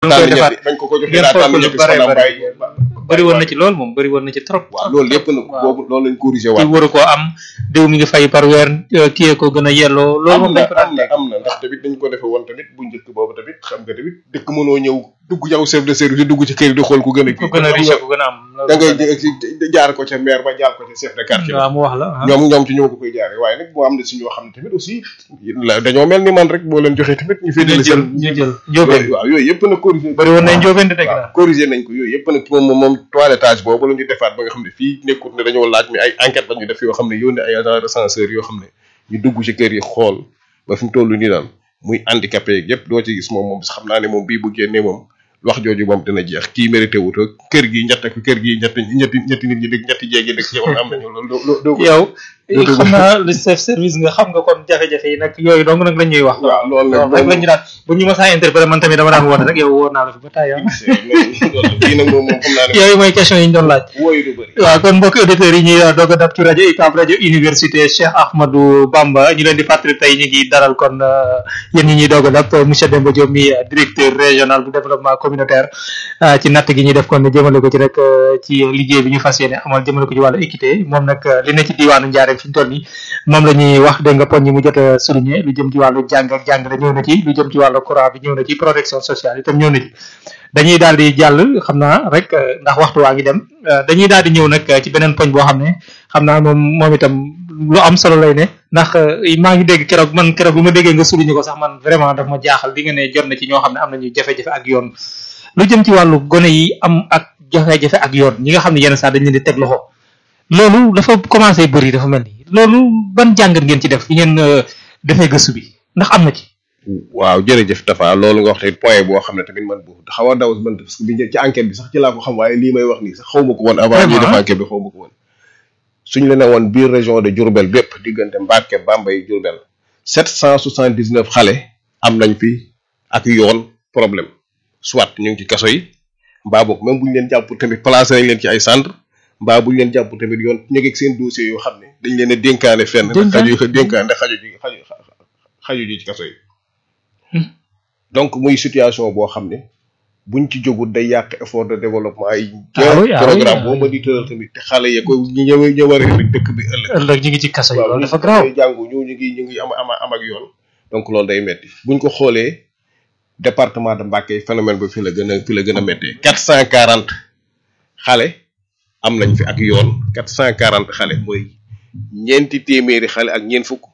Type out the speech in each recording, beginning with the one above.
ngi koy tànn defaat ñetti bañ ko ko joxee ngeen daa xool tànn ko lu ñetti bare soxnaam bare. bàyyi bëri woon na ci lool moom bëri woon na ci trop waaw loolu yëpp nag waaw. boobu loolu lañ corrigé ci waat waru koo am diw mi ngi fay par weer euh, kiyee ko gën a yelloo loolu am moom na dañ ko daan am na teg am na ndax tamit dañ ko defe woon tamit bu njëkk boobu tamit xam nga tamit dëkk mënoo ñëw dugg yow chef de service dugg ci kër yi di xool ku gën a ku gën a riche ku gën a am da ngay jé- jaar ko ca maire ba jaar ko ca chef de quartier ba waaw mu wax la ah. ñoom ñoom ci ñoo ko koy jaaree waaye nag moo am na si ñoo xam ne tamit aussi la dañoo mel ni man rek boo leen joxee tamit ñu ñu féetale jël seen ñu jël njóobeen waaw yooyu yëpp nag corrigé bëri woon nañ njóobeen di teg waaw na corrigé nañ ko yooyu yëpp nag moom moom moom toilettage boobu la ñu defaat ba nga xam ne fii nekkut ne dañoo laaj mi ay enquête la ñu def yoo xam ne yónnee ay agent recenseur yoo xam ne ñu dugg ci kër yi xool ba fi mu toll nii daal muy handicapé yeeg yëpp doo ci gis moom moom xam naa ne moom bii bu génnee moom wax jooju moom dina jeex kii mérité wut ak kër gi ñett ak kër gi ñetti ñetti ñetti nit ñi dëkk ñetti jéegi dëkk yow am nañu loolu doo doo doo ko yow dootu- xam naa le chef service nga xam nga kon jafe-jafe yi nag yooyu dong nag lañ ñuy wax waaw loolu nag waaw rek lañu daan bu ñu mësaa interpellé man tamit dama daan woote rek yow wóor naa la fi ba tàyyi loolu bii nag moom moom xam naa ne yooyu mooy question yi ñu doon laaj wooyu du bëri waaw kon mbokki auditeurs yi ñuy doog a dab ci rajo UCAB rajo université Cheikh Ahmadou Bamba ñu leen di fàttali tey ñu ngi dalal kon euh, yéen ñi ñuy doog a dab monsieur Demba Diop mi euh, directeur régional bu développement communautaire euh, ci natt gi ñuy def kon jëmale ko ci rek euh, ci liggéey bi ñu fas yéene amal jëmale ko ci wàllu équité moom nag euh, li ne ci diwaanu Njaareem fi ñu toll nii moom la ñuy wax dégg nga poñ yi mu jot a souligné lu jëm ci wàllu jàng ak jàngale ñëw na ci lu jëm ci wàllu courant bi ñëw na ci protection sociale itam ñëw na ci dañuy daal di jàll xam naa rek euh, ndax waxtu waa ngi dem euh, dañuy daal di ñëw nag euh, ci beneen poñ boo xam ne xam naa moom moom itam lu am solo lay ne ndax euh, maa ngi dégg keroog man keroog bu ma déggee nga souligné ko sax man vraiment daf ma jaaxal li nga ne jot na ci ñoo xam ne am nañu jafe-jafe ak yoon lu jëm ci wàllu gone yi am ak jafe-jafe ak yoon ñi nga xam ne yenn saa dañ leen di teg loxo loolu dafa commencé bëri dafa mel ni loolu ban jàngat ngeen ci def bi ngeen euh, defee gëstu bi ndax am na ci. waaw jërëjëf Tafa loolu nga wax tamit point boo xam ne tamit man bu xaw a daw man parce que bi ci enquête bi sax ci laa ko xam waaye lii may wax nii sax xaw ma ko woon avant ñuy def Vraiment? enquête bi xaw ma ko woon suñ la ne woon biir région de Diourbel bépp diggante Mbacké Bambey Diourbel sept cent soixante dix neuf xale am nañ fi ak yoon problème soit ñu ngi ci kaso yi mbaa boog même bu ñu leen jàpp tamit placé nañ leen ci ay centre mbaa bu ñu leen jàpp tamit yoon ñu ngi ak seen dossier yoo xam ne dañ leen a dénkaane fenn ndax Dénkaan? xaju dénkaane ndax xaju ji xaju xaju ji ci kaso yi Hmm. donc muy situation boo xam ne buñ ci jógul day yàq effort de développement yi Ah oui, ah oui, programme ah boo oui. ma di tëral tamit te xale yi ko ñu ñëw ñëw war a ëllëg dëkk bi ëllëg ëllëg ñu ngi ci kaso yi waaw loolu ñu dafa grave ñu jàngu ñu ñu ngi ñu ngi am am am ak yoon donc loolu day metti buñ ko xoolee département de Mbacké phénomène bi fi la gën a fi la gën a méttee quatre cent quarante xale am nañ fi ak yoon quatre cent quarante xale mooy ñeenti téeméeri xale ak ñeent fukk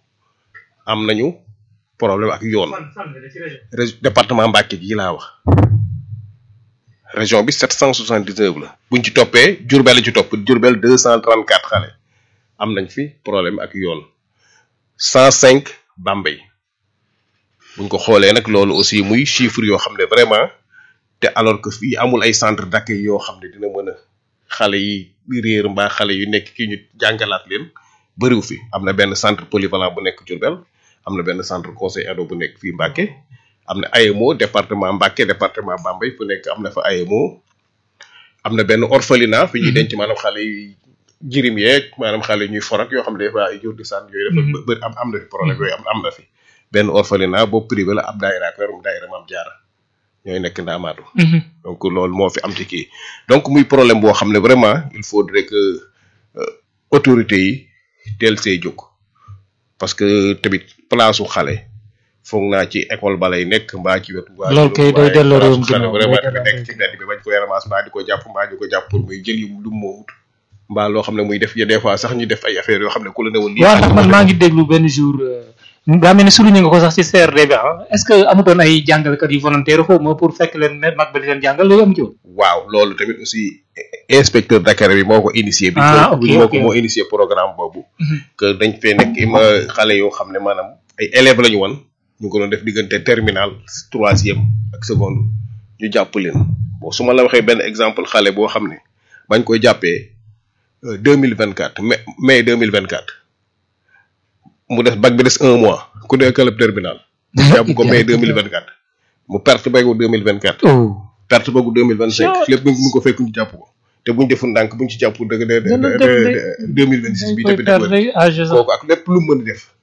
am nañu problème ak yoon Rég- département Mbacké gi laa wax région bi 779 la buñ ci toppee Diourbel la ci topp Diourbel 234 xale am nañ fi problème ak yoon 105 Bambey buñ ko xoolee nag loolu aussi muy chiffre yoo xam ne vraiment te alors que fii amul ay centre d'accueil yoo xam ne dina mën a xale yi réer mbaa xale yu nekk kii ñu jàngalaat leen bëriw fi am na benn centre polyvalent bu nekk Diourbel am na benn centre conseil ado bu nekk fii Mbacké am na AMO département Mbacké département Bambey fu nekk am na fa AMO am na benn orphelinat fi ñuy denc maanaam xale yi jirim yeeg maanaam xale ñuy forak yoo xam ne des fois ay jur di sànn yooyu dafa bëri am am na fi problème yooyu am am na fi benn orphelinat boobu privé la ab daayira ak werum daayira maam jaara ñooy nekk ndaamaatu donc loolu moo fi am ci kii donc muy problème boo xam ne vraiment il faudrait que euh, autorités yi teel see jóg parce que tamit place su xale foog naa ci école ba lay nekk mbaa ci wetu. waa Loolu kay day delloo réewum xale ginnaaw, vraiment day dafa delloo nekk ci mbedd bi bañ koy ramas mbaa di ko jàpp mbaa di ko jàpp pour muy jël yu lu mu moomut mbaa loo xam ne muy def ya des fois sax ñu def ay affaires yoo xam ne ku la ne woon. lii waaw xale ndax man moo maa def. ngi déglu benn jour daa mel ni souligné nga ko sax ci CRD bi ah est ce que amutoon ay jàngalekat yu volontaire xaw ma pour fekk leen ne mag ba di leen jàngal loolu amu ci woon. waaw loolu tamit aussi inspecteur Dakar bi moo ko initié. bi Ah, ko ok, moo ok. ko moo initié programme boobu. que dañ fee nekk ima xale yoo xam ne maanaam ay élèves la ñu woon ñu ko doon def diggante terminal troisième ak seconde ñu jàpp leen bon su ma la waxee benn exemple xale boo xam ne bañ koy jàppee deux mille vingt quatre mai mai deux mille vingt quatre mu des bac bi des un mois ku nekk club terminal. jàpp ko mai deux mille vingt quatre mu perte bagu deux mille vingt quatre. oh perte boobu deux mille vingt cinq Sure. lépp mu ngi ko fekk ñu jàpp ko te buñ defu ndànk buñ ci jàpp dëgg de Dana def de- deux mille vingt six bi koy tamit def perdre âge sax. kooku ak lépp lu mu mën a def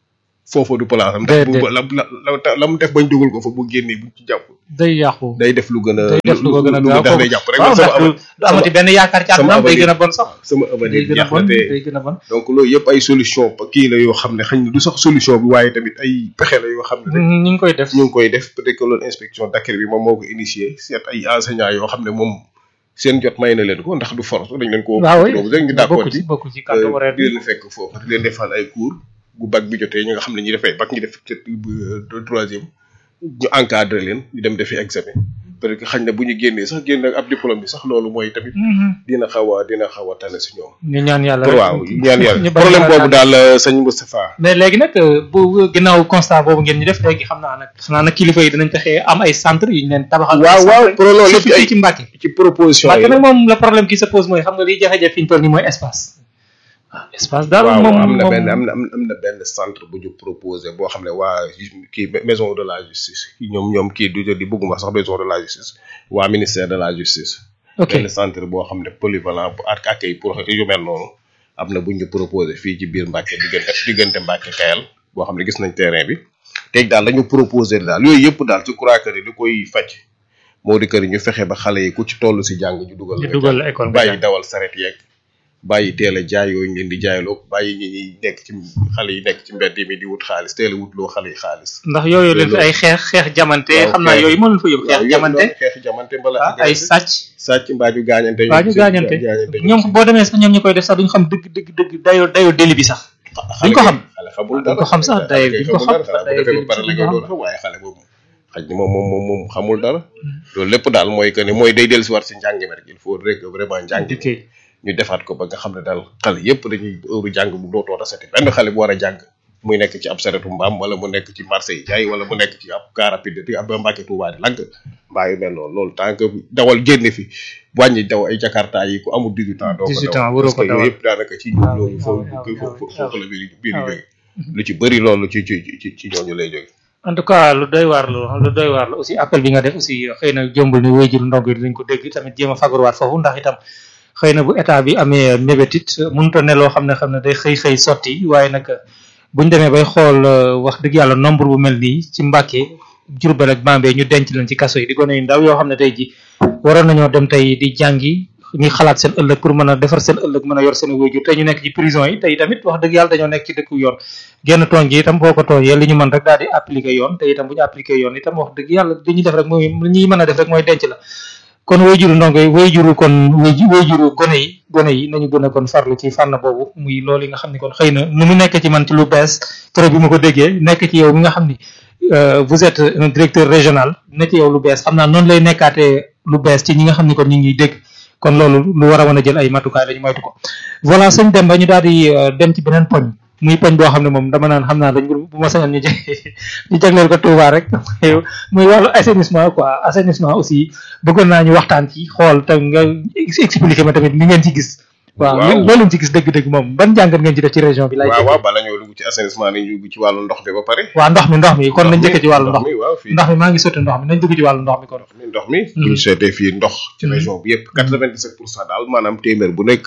foofa du place am ndax bu Déedéet. la la la la mu def bañ dugal ko fa bu génnee buñ ci jàpp day yàqu day def lu gën a day def lu ko gën a lu gaaw def day jàpp rek waaw man sama ndax du du amati benn yaakaar ci sama àddunaam day avenir- gën a bon sax sama day avenir gën a jeex bon na te day gën a bon donc loolu yëpp ay solution kii la yoo xam ne xëy na du sax solution bi waaye tamit ay pexe la yoo xam ne rek ñu ngi koy def ñu ngi koy def peut-être que loolu inspection d'accueil bi moom moo ko initié seet ay enseignants yoo xam ne moom seen jot may na leen ko ndax du force dañ leen ko waaw oui boobu rek ñu d'accord bokku ci ci bokku ci kàddu euh, horaire di bi leen fekk foofu di leen defal ay cours bu bac bi jotee ñi nga xam ne ñi defee bac ñi def peut-être euh, troisième ñu encadré leen ñu dem defi examen peut-être que xañ na bu ñu génnee sax génn ak ab diplôme bi sax loolu mooy tamit dina xaw a dina xaw a tane si ñoom ñu ñaan yàlla pour rek. waaw ñaan ñu yàlla bañ problème a boobu daal. daal euh, sëñ Moustapha mais léegi nag euh, bu ginnaaw constat boobu ngeen ñu def léegi xam naa nag xam naa nag kilifa yi dinañ fexe am ay centre yu ñu leen tabaxal waaw ay waaw centre, pour loolu lépp surtout ay fii ci Mbàkke ci proposition Mbàkke yi nag moom le problème qui se pose mooy xam nga liy jafe-jafe fi ñu toll nii mooy espace waaw espace daal waaw moom am na moom- benn am na am na benn centre bu ñu proposé boo xam ne waa kii maison de la justice ñoom ñoom kii du di bëgguma sax maison de la justice waa ministère de la justice ok benn centre boo xam ne polyvalent bu ak accueil pour yu mel noonu am na bu ñu proposé fii ci biir Mbàkke diggante diggante Mbàkke Kayal boo xam ne gis nañ terrain bi teg daal la ñu proposé daal yooyu yëpp daal je crois que ni li koy faj moo di que ni ñu fexe ba xale yi ku ci toll si jàng ñu dugal ñu la dugal jàng. la école nga bàyyi jàng. dawal saret yeeg bàyyi teel a jaay yooyu ñu leen di jaayloo bàyyi ñi ñuy nekk ci xale yi nekk ci mbedd mi di wut xaalis teel a wut loo xale yi xaalis ndax yooyu leen fi ay xeex xeex jamante waaw, xam naa xeex. yooyu moo leen fa yóbbu xeex jamante xeex jamante mbala ah, ay agressé. sàcc sàcc mbaa ñu gaañante waa ñu gaañante ñoom boo demee sax ñoom ñi koy def sax duñ xam dëgg dëgg dëgg dayoo dayoo déli bi sax duñ ko xam xale xamul duñ ko xam sax daye duñ ko xam daye defee ba pare la ngay doon xam waaye xale boobu xaj na moom moom moom moom xamul dara loolu lépp daal mooy que ni mooy day dellu si war si njàng mi rek il faut rek vraiment njàng mi dikkee ñu defaat ko ba nga xam ne daal xale yépp dañuy heure jàng bu dootoo tasati benn xale bu war a jàng muy nekk ci ab saretu mbaam wala mu nekk ci marché yi jaay wala mu nekk ci ab car rapide di ab mbàkke tuubaa di lagg mbaa yu mel noonu loolu tant que dawal génne fi wàññi daw ay jakarta yi ku amul 18 ans doo ko 18 daw ans waroo parce que ko dawal. yooyu yëpp daanaka ci waaw, loolu waaw, foofu waaw, foofu waaw, foofu la biir biir waaw. jóge lu ci bëri loolu ci ci ci ci ñooñu lay jóge en tout cas lu doy waar la lu doy waar la aussi appel bi nga def aussi xëy na jombul ni wéyjur ndongo yi dinañ ko dégg tamit jéem a fagaruwaat foofu ndax itam xëy na bu état bi amee mébét it mënut a ne loo xam ne xam ne day xëy xëy sotti waaye nag buñ demee bay xool euh, wax dëgg yàlla nombre bu mel nii ci Mbàkke Jurbel ak Bambey ñu denc leen ci kaso yi di gone yu ndaw yoo xam ne tey ji waroon nañoo dem tey di jàngi ñuy xalaat seen ëllëg pour mën a defar seen ëllëg mën a yor seen wéyjur tey ñu nekk ci prison yi tey tamit wax dëgg yàlla dañoo nekk ci dëkku yoon genn tooñ gi itam boo ko tooñee li ñu mën rek daal di appliquer yoon te itam bu ñu appliquer yoon itam wax dëgg yàlla li ñuy def rek mooy li ñuy mën a def rek mooy denc la kon wayjuru ndongo yi wayjuru kon wayju wayjuru gone yi gone yi nañu gën a kon farlu ci fànn boobu muy loolu yi nga xam ni kon xëy na nu mu nekk ci man ci lu bees keroog bi ma ko déggee nekk ci yow mi nga xam ni euh, vous êtes un directeur régional nekk ci yow lu bees xam naa noonu lay nekkaatee lu bees ci ñi nga xam ni kon ñu ngi dégg kon loolu lu war a mën a jël ay matukaay la ñu moytu ko voilà sëñ Demba ñu daal di euh, dem ci beneen poñ muy poñ boo xam ne moom dama naan xam naa dañ ko bu ma sañoon ñu jag ñu jagleel ko Touba rek muy wàllu assainissement quoi assainissement aussi bëggoon naa ñu waxtaan ci xool te nga ex- expliquer ma tamit ni ngeen ci gis. waaw Waaw. loolu ngeen ci gis dëgg-dëgg moom ban jàngat ngeen ci def ci région bi. lay waaw waaw bala ñoo dugg ci assainissement nañu dugg ci wàllu ndox mi ba pare waaw ndox mi ndox mi kon nañ njëkkee ci wàllu ndox mi mi waaw fii ndox mi maa ngi sotti ndox mi nañ dugg ci wàllu ndox mi kon. mi ndox mi bu ñu seetee fii ndox ci région bi yëpp quatre-vingt-dix-sept pour cent daal maanaam téeméer bu nekk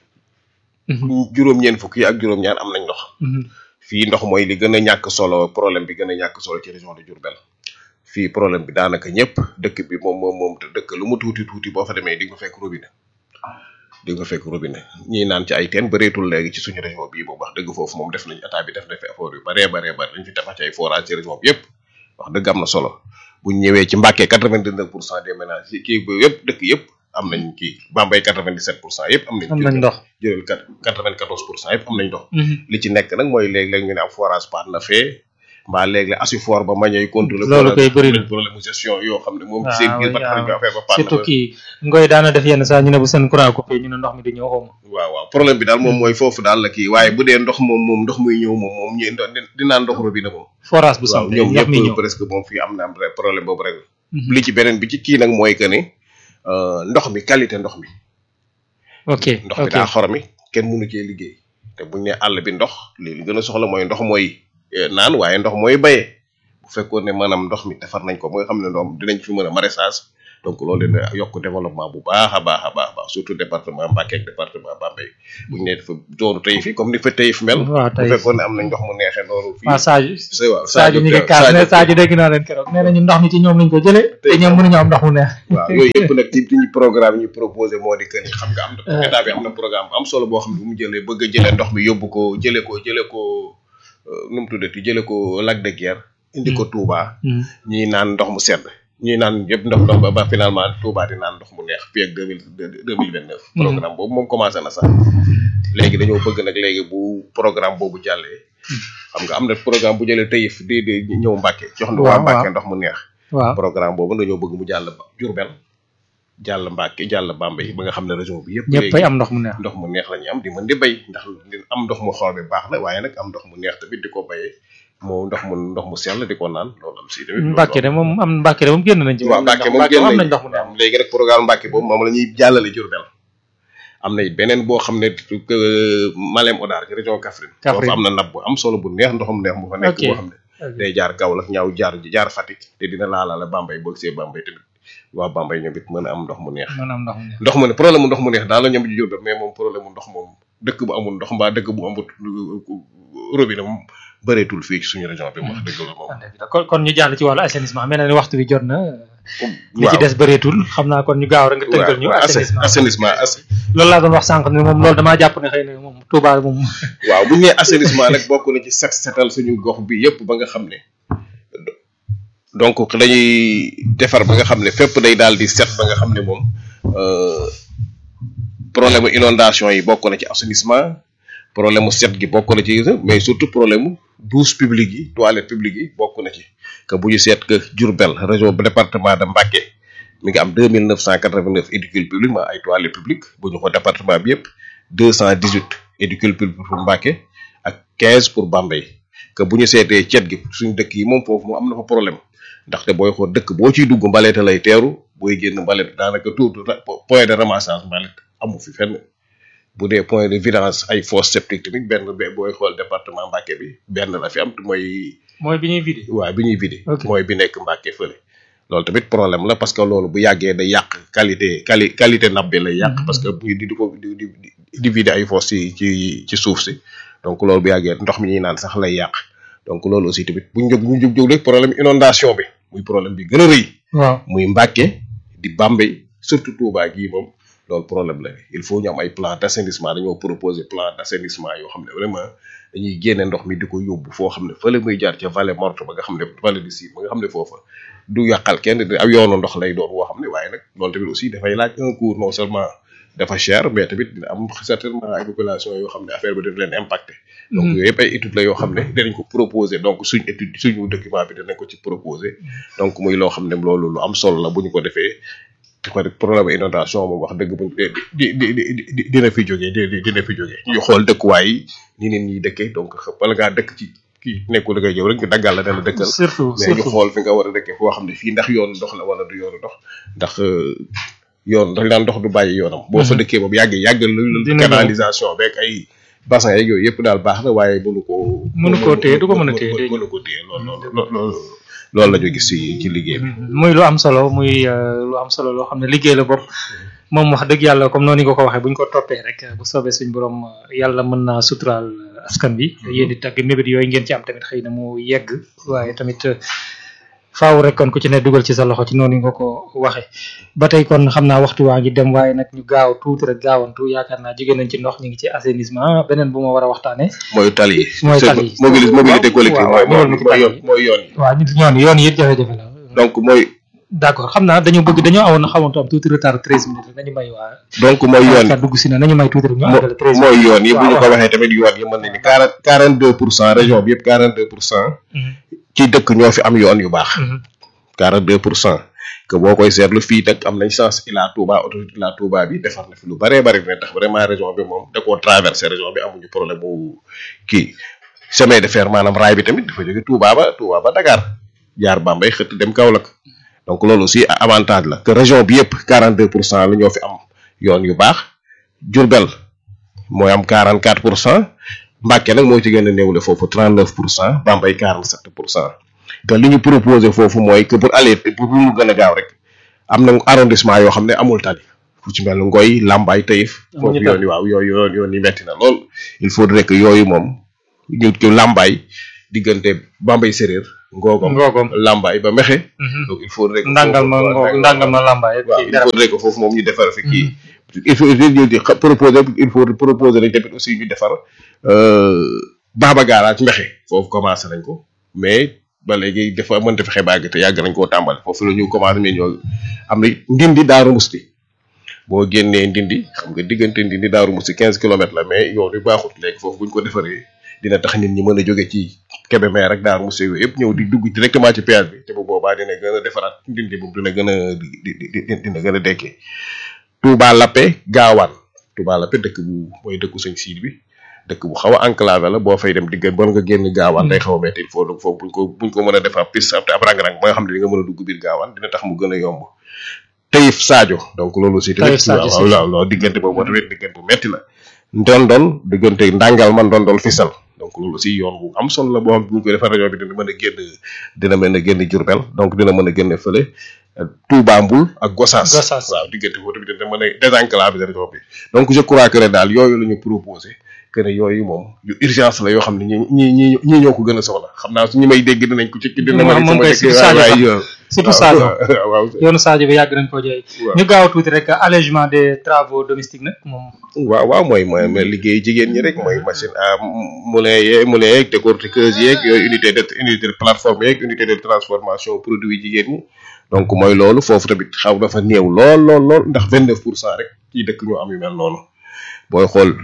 juróom-ñeent fukk yi ak juróom-ñaar am nañ ndox fii ndox mooy li gën a ñàkk solo problème bi gën a ñàkk solo ci région de Diourbel fii problème bi daanaka ñëpp dëkk bi moom moom moom te dëkk lu mu tuuti tuuti boo fa demee di nga fekk robinet di nga fekk robinet ñii naan ci ay teen bëreetul léegi ci suñu région bii boobu wax dëgg foofu moom def nañ état bi def na fi effort yu baree baree bari lañ fi tabax ci ay forage ci région bi yëpp wax dëgg am na solo buñ ñëwee ci Mbàkke quatre-vingt-dix-neuf pour cent des ménages yi kii ba yëpp dëkk yëpp am nañ kii Bambey quatre-vingt-dix-sept pour cent yëpp am nañ am nañ ndox. jëlal quatre-vingt-quatorze pour cent yëpp am nañ ndox li ci nekk nag mooy léeg-léeg ñu ne am forage par na fee mbaa léeg-léeg asifor ba mañoy contrôler Loolu koy bëri na. problème gestion yoo xam ne moom waaw ci seen biir ba tax waaw. ñu affaire ba par surtout kii ngoy daana def yenn saa ñu ne bu seen courant coupé ñu ne ndox mi di ñëw xaw ma. waaw waaw problème bi daal moom mooy foofu daal la kii waaye bu dee ndox moom moom ndox muy ñëw moom moom ñu dinaa ndox robinet moom forage bu waaw sampe ñoom ndox mi ñëpp ñëw. presque moom fii am na am problème boobu rek Mhm. li ci beneen bi ci kii nag mooy que ne euh, ndox mi qualité ndox mi ok ndox mi ok daa xoromi kenn mënu cee liggéey te buñ ne àll bi ndox li li gën a soxla mooy ndox mooy eh, naan waaye ndox mooy bayee bu fekkoon ne maanaam ndox mi defar nañ ko ba nga xam ne ndox dinañ fi mën a maraîchage donc loolu dina yokk développement bu baax a baax a baax a baax surtout département Mbacké ak département Bambey bu ñu nee dafa zone Taïf yi comme ni fa Taïf mel waaw bu tey fekkoon ne am nañ ndox mu neexee noonu fii waaw Sadio c'est waaw Sadio ñu ngi kaas ne Sadio dégg naa leen keroog nee nañu ndox mi ci ñoom lañ ko jëlee te ñoom mënuñu am ndox mu neex waaw yooyu yëpp nag ci ñu programme yi ñu proposé moo di que ni xam nga am na état bi am na programme bu am solo boo xam ne bu mu jëlee bëgg a jëlee ndox mi yóbbu ko jëlee ko jëlee ko euh, nu mu tuddati jëlee ko Lac de Guiers indi ko Touba ñuy naan ndox mu sedd ñuy naan yëpp ndox ndox ba ba finalement Touba di naan ndox mu neex fii ak deux mille deux mille vingt neuf programme boobu moom commencé na sax léegi dañoo bëgg nag léegi bu programme boobu jàllee xam nga am na programme bu jëlee Taïf di di ñëw Mbacké jox na waa Waaw, Mbacké waaw. ndox mu neex waaw programme boobu dañoo bëgg mu jàll ba Diourbel jàll Mbacké jàll Bambey ba nga xam ne région bi yëpp ñëpp ay am ndox mu neex ndox mu neex la ñu am di mën di béy ndax di am ndox mu xool bi baax na waaye nag am ndox mu neex tamit di ko béyee moo ndox mu ndox mu sell di ko naan loolu am si tamit Mbàkke de moom am Mbàkke de moom génn nañ ci waaw Mbàkke moom génn am nañ nañ ndox mu neex am léegi nag programme Mbàkke boobu moom la ñuy jàllale Diourbel am na it beneen boo xam ne que Malem Odar ci région Kaffrine Kaffrine. foofu am na nab bu am solo bu neex ndoxum neex mu fa nekk Ok. boo xam ne day jaar Kaolack ñaaw jaar jaar Fatick te dina laalaale Bambey boo gisee Bambey tamit waa Bambey ñoom it mën a am ndox mu neex mën a am ndox mu neex ndox mu ne problème mu ndox mu neex daal la ñoom di Diourbel mais moom problème mu ndox moom dëkk bu amul ndox mbaa dëkk bu amul robinet moom bëreetul fii ci suñu région bi wax dëgg la moom kon kon ñu jàll ci wàllu assainissement mel na ni waxtu bi jot na li ci waaw des bëreetul xam naa kon ñu gaaw rek nga tënkal ñu waaw assainissement assainissement as loolu laa doon wax sànq ne moom loolu damaa jàpp ne xëy na moom Touba moom waaw bu ñu nee assainissement nag bokk na ci set setal suñu gox bi yëpp ba nga xam ne donc dañuy defar ba nga xam ne fépp day daal di set ba nga xam ne moom euh, problème mu inondation yi bokk na ci assainissement problème mu set gi bokk na ci mais surtout problème mu douche publique yi toilette publique yi bokk na ci que bu ñu seet que Diourbel région bu département de Mbacké mi ngi am deux mille neuf cent quatre vingt neuf édicules publics ma ay toilettes publiques bu ñu ko département bi yëpp deux cent dix huit édicules publics pour Mbacké ak quinze pour Bambey que bu ñu seetee cet gi suñu dëkk yi moom foofu moom am na fa problème ndaxte booy xool dëkk boo ciy dugg mbalete lay teeru booy génn mbalet daanaka tout point de ramassage mbalet amu fi fenn bu dee point de vidange ay fosse septique tamit benn be booy xool département Mbacké bi benn la fi am te mooy mooy bi ñuy vidé waaw bi ñuy vidé Ok. mooy bi nekk Mbacké fële loolu tamit problème la parce que loolu bu yàggee day yàq qualité quali qualité nappe bi lay yàq parce que ñu di di ko di di di vidé ay fosse ci ci ci suuf si donc loolu bu yàggee ndox mi ñuy naan sax lay yàq donc loolu aussi tamit bu ñu jóg bu ñu jóg jóg rek problème inondation bi muy problème bi gën a rëy waaw muy Mbacké di Bambey surtout Touba gii moom loolu problème la il faut ñu am ay plan d' assainissement dañoo proposer plan d' assainissement yoo xam ne vraiment dañuy génne ndox mi di ko yóbbu foo xam ne fële muy jaar ca vallée morte ba nga xam ne vallée du Sine ba nga xam ne foofa du yàqal kenn di ab yoonu ndox lay doon woo xam ne waaye nag loolu tamit aussi dafay laaj un cours non seulement dafa cher mais tamit dina am certainement ay population yoo xam ne affaire bi dina leen impacté donc yooyu yëpp ay études la yoo xam ne dinañ ko proposer donc suñ étude suñu document bi dinañ ko ci proposer donc muy loo xam ne loolu lu am solo la bu ñu ko defee ko problème inondation moom wax dëgg buñ di di di di dina fi jógee di dina fi jógee ñu xool dëkkuwaay yi ni nit ñi dëkkee donc bala ngaa dëkk ci kii nekkul da ngay jëw rek ñu daggal la ne la dëkkal surtout mais ñu surtout xool fi nga war a dëkkee foo xam ne fii ndax yoonu ndox la wala du yoonu ndox ndax euh, yoon dañ daan ndox du bàyyi yoonam boo fa dëkkee boobu yàgg yàgg lu Dina ñëw. canalisation beeg ay bassin yeeg yooyu yëpp daal baax na waaye mënu koo Mënu koo téye, du ko mën a téye, day mënu ko téye loolu loolu loolu loolu la ñu gis ci ci liggéey bi muy lu am solo muy euh, lu am solo loo xam ne liggéey la bopp moom wax dëgg yàlla comme noonu nga ko waxee bu ñu ko toppee rek bu soobee suñ borom euh, yàlla mën naa suturaal euh, askan bi yéen di tagg mébét yooyu ngeen ci am tamit xëy na mu yegg waaye tamit euh, faaw rek kon ku ci ne dugal ci sa loxo ci noonu nga ko waxee ba tey kon xam naa waxtu waa ngi dem waaye nag ñu gaaw tuuti rek gaawantu yaakaar naa jóge nañ ci ndox ñu ngi ci assainissement beneen bu ma war a waxtaanee mooy tali yi Mooy tali yi. mobilité mobilité collective waaw, mooy waaw, ñëwal ma ci mooy yoon tali yi. mooy yoon yi waaw ñun yoon yoon yi it jafe-jafe la donc mooy d'accord xam naa dañoo bëgg dañoo awoon xamantu am tuuti retard treize minutes rek nañu may waa donc mooy yoon ka dugg si na nañu may tuuti rek ñu mo- àggale treize mooy yoon yi bu ñu ko waaw. waxee tamit yoon yi mën nañu quarante quarante deux pour cent région bi yëpp quarante deux pour cent ci dëkk ñoo fi am yoon yu baax quarante deux pour cent que boo koy seetlu fii nag am nañ chance Ila Touba autorité Ila Touba bi defar na fi lu bëree bëri ne tax vraiment région bi moom da koo traversé région bi amuñu problème bu kii chemin de fer maanaam raay bi tamit dafa jóge Touba ba Touba ba Dakar jaar Bambey xëtt dem Kaolack donc loolu aussi avantage la que région bi yëpp 42 pour cent la ñoo fi am yoon yu baax Diourbel mooy am 44 pour cent Mbacké nag moo ci gën a néewle foofu 39 pour cent Bambey 47 pour cent te li ñu proposé foofu mooy que pour aller pour mu gën a gaaw rek am na arrondissement yoo xam ne amul tali fu ci mel ni Ngoy Lambaay Taïf Amuñu foofu tali. yoon yi waaw yooyu yoon yoon yi metti na lool il faudrait que yooyu moom ñu ko Lambaay diggante Bambey séréer Ngogom Ngogom. Lambaay ba Mexe Mhm. donc il faudrait que ndàngal ma foofu- ngoo ndàngal ma làmbaay waaw kii il dara faudrait que foofu moom ñu defar fi kii il faut il di xa- proposer il faut proposer nañ tamit aussi ñu defar baaba garage mbexe foofu commencé nañ ko mais ba léegi dafa mënta fexe bàgg te yàgg nañ koo tàmbali foofu la ñu commencé ñu ñoo am na ndindi daaru musti boo génnee ndindi xam nga diggante ndindi daaru musti quinze kilomètres la mais yoon wi baaxut léegi foofu buñ ko defaree dina tax nit ñi mën a jóge ci Kébémer rek daaru musti yooyu yëpp ñëw di dugg directement ci péage bi te bu boobaa dina gën a defaraat ndindi boobu dina gën a di di di dina gën a dekkee Touba Lappé gaawaan Touba Lappé dëkk bu mooy dëkku sëñ siid bi dëkk bu xaw a enclavé la boo fay dem digg bon nga génn gaawaan day xaw a metti il faut donc foofu buñ ko buñ ko mën a defar piste ab ab rang-rang ba nga xam ne di nga mën a dugg biir gaawaan dina tax mu gën a yomb Taïf Sadio donc loolu aussi tamit Taïf Sadio, waaw si. waaw waaw diggante boobu moo tamit diggante bu metti la ndondol diggante ndàngal man ndondol fisal donc loolu aussi yoon bu am solo la boo xam ne bu ñu koy defar rajo bi dina mën a génn dina mën a génn Jurbel donc dina mën a génn fële euh, Touba Mbul ak Gossas Gossas. waaw diggante boobu tamit dina mën a désenclaver région bi donc je crois que ne daal yooyu la ñu proposé que ne yooyu moom yu urgence la yoo xam ne ñi ñi ñi ñi ñoo ko gën a soxla xam naa su ñi may dégg dinañ ko ci dina Moom- ma moom sama kay dëkk surtout waay Sadio waay sax. yoon surtout Sadio waaw waaw yoonu Sadio bi yàgg nañ koo jooy waaw. ñu gaaw tuuti rek allègement des travaux domestiques nag moom waaw waaw mooy mooy mooy liggéey jigéen ñi rek mooy machine à moulin yeeg moulin yeeg décortiqueuse yeeg yooyu unité de unité de plateforme yeeg unité de transformation produit jigéen ñi donc mooy loolu foofu tamit xaw dafa néew lool lool lool ndax vingt neuf pour cent rek ci dëkk ñoo am yu mel noonu booy xool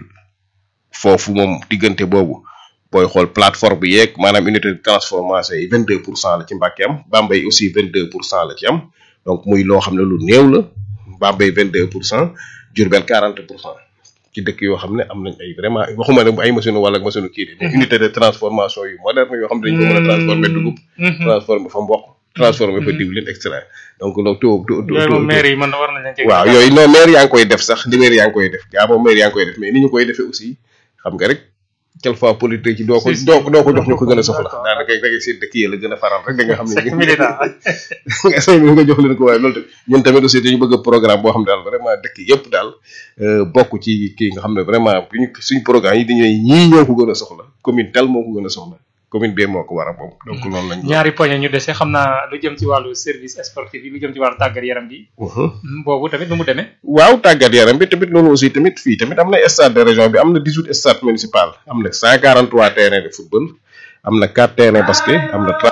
foofu moom diggante boobu booy xool plateforme bi yeeg maanaam unité de transformation yi vingt deux pour cent la ci Mbàkke am Bambey aussi vingt deux pour cent la ci am donc muy loo xam ne lu néew la Bambey vingt deux pour cent Diourbel quarante pour cent ci dëkk yoo xam ne am nañ ay vraiment waxuma ne ay machine wala machine kii de mais unité de transformation yu moderne yoo xam ne dañ ko mën a transformer dugub transformer fa mboq transformer fa diwlin extra donc loolu taux taux yooyu moom maire yi man war nañ leen ci waaw yooyu non maire yaa ngi koy def sax li maire yaa ngi koy def gaa moom maire yaa ngi koy def mais ni ñu koy defee aussi xam nga rek quelquefois politique ci doo ko Si, si. doo ko doo ko jox ñu ko gën a soxla D'accord. daanaka da ngay seen dëkk yi la gën a faral rek da nga xam c'est ne militant nga say nga jox leen ko waaye loolu tamit ñun tamit aussi dañu bëgg programme boo xam ne daal vraiment dëkk yëpp daal euh, bokk ci kii nga xam ne vraiment bu ñu suñ programme yi dañuy ñii ñoo ko gën a soxla commune tel moo ko gën a soxla commune bee moo ko war a moom donc loolu lañ ñaari poñe ñu dese xam naa lu jëm ci wàllu service sportif yi lu jëm ci wàllu tàggat yaram bi Mhm. boobu tamit nu mu demee waaw tàggat yaram bi tamit loolu aussi tamit fii tamit am na stade de région bi am na 18 stade municipal am na 143 terrain de football am na 4 terrain basket am na